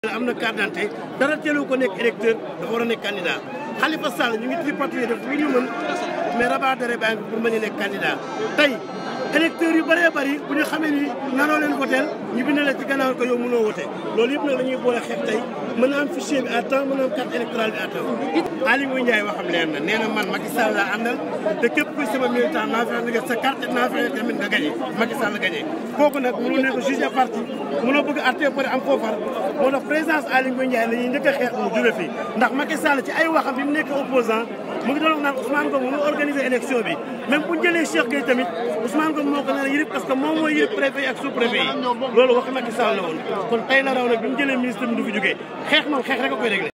am na carte d'identité dara teelu ko nekk électeur dafa war a nekk candidat Khalifa Sall ñu ngi tripatouillé def lu ñu mën mais rabat d'arrêt baa ngi pour mën a nekk candidat tey électeurs yu bëree bëri bu ñu xamee ni nanoo leen voteel ñu bind leen ci gannaaw ko yow mënoo voté loolu yëpp nag la ñuy boole xeex tey mën na am fichier bi à temps mën na am carte électorale bi à temps Aly Ngouille Ndiaye waxam leer na nee na man Macky Sall laa àndal te képp kuy sama militant naa fexe nga sa carte naa fexe tamit nga gagné Macky Sall gagné kooku nag mënoo nekk juge parti mënoo bëgg arte pare am foofar moo tax présidence Aly Ngouille Ndiaye la ñuy njëkk a xeex mu jóge fii ndax Macky Sall ci ay waxam bi mu nekk opposant mu ngi doon naan Ousmane Ngom mu organiser élection bi même bu ñu jëlee Cheikh Gueye tamit Ousmane Ngom moo ko nar a yërëb parce que moom mooy yërëb préfet yi ak sous préfet yi loolu wax Macky Sall la woon kon tey la raw nag bi mu jëlee ministre bi du fi jógee xeex moom xeex rek a koy réglé